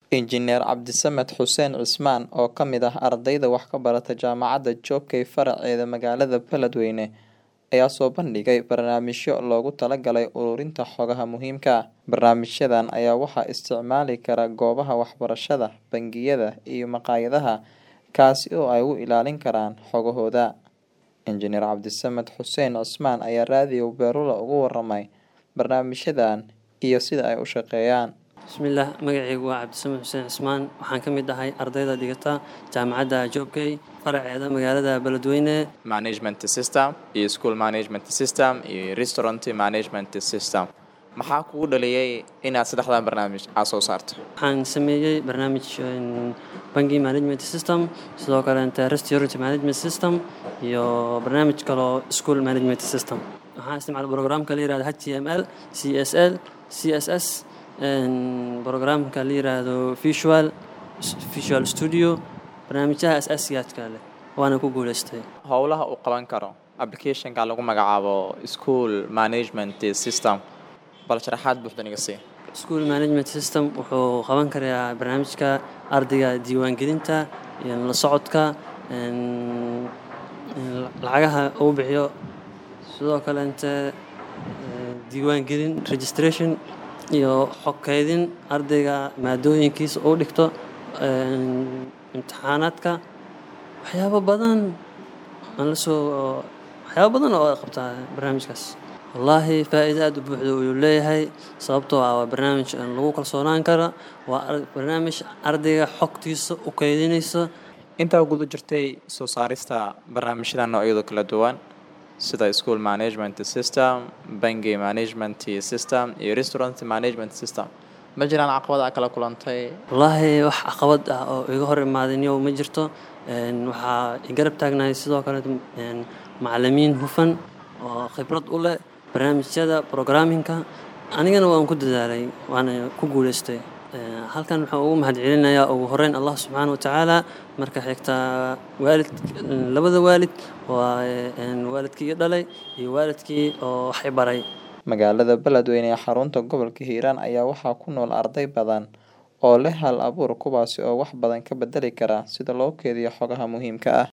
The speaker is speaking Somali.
Injineer Cabdisamed Xuseen Cismaan oo ka mid ah ardayda wax ka barata Jaamacadda Joobkay faraceeda magaalada Beledweyne ayaa soo bandhigay barnaamijyo loogu talagalay ururinta xogaha muhiimka ah. Barnaamijyadan ayaa waxaa isticmaali kara goobaha waxbarashada, bangiyada, iyo maqaayadaha kaasi oo ay u ilaalin karaan xogahooda. Injineer Cabdisamed Xuseen Cismaan ayaa raadiyo Beerula uga warramay barnaamijyadan iyo sida ay u shaqeeyaan. bismillaah magacaygu waa cabdisamed xuseen cismaan waxaan ka mid ahay ardayda dhigata jaamacadda joobkay faraceeda magaalada beledweyne management system iyo school management system iyo restaurant management system maxaa kugu dhaliyay inaad saddexdan barnaamij aad soo saarto waxaan sameeyey barnaamij bangi management system sidoo kaleete restaurant management system iyo barnaamij kaloo school management system waxaan isticmaalay programka la yirahdo h t m l c s l c s s programka la yiraahdo visual visual studio barnaamijyaha asaasiyaadka leh waana ku guuleystay howlaha uu qaban karo applicationka lagu magacaabo school management system bal sharaxaad buuxda naga sii school management system wuxuu qaban karaa barnaamijka ardayga diiwaangelinta iyo la socodka lacagaha uu bixiyo sidoo kaleete diiwaangelin registration iyo xog kaydin ardayga maadooyinkiisa uu dhigto imtixaanaadka waxyaabo badan aan lasoo waxyaabo badan oo ay qabtaa barnaamijkaas wallaahi faa-iida aada u buuxda uu leeyahay sababtoo ah waa barnaamij lagu kalsoonaan kara waa barnaamij ardayga xogtiisa u kaydinaysa intaa guda jirtay soo saarista barnaamijyada noocyada kala duwan sida school management system bangi management system iyo restaurant management system ma jiraan caqabada kala kulantay wallaahi wax caqabad ah oo iga hor imaadinyo ma jirto waxaa igarab taagnahay sidoo kale macalimiin hufan oo khibrad u leh barnaamijyada programmingka anigana waan ku dadaalay waana ku guuleystay halkan waxaan ugu mahad celinayaa ugu horeyn allah subxaana watacaala marka xigta waalid labada waalid waa waalidkii i dhalay iyo waalidkii oo wax i baray magaalada beledweyne ee xarunta gobolka hiiraan ayaa waxaa ku nool arday badan oo leh hal abuur kuwaasi oo wax badan ka bedeli kara sida loo keediyo xogaha muhiimka ah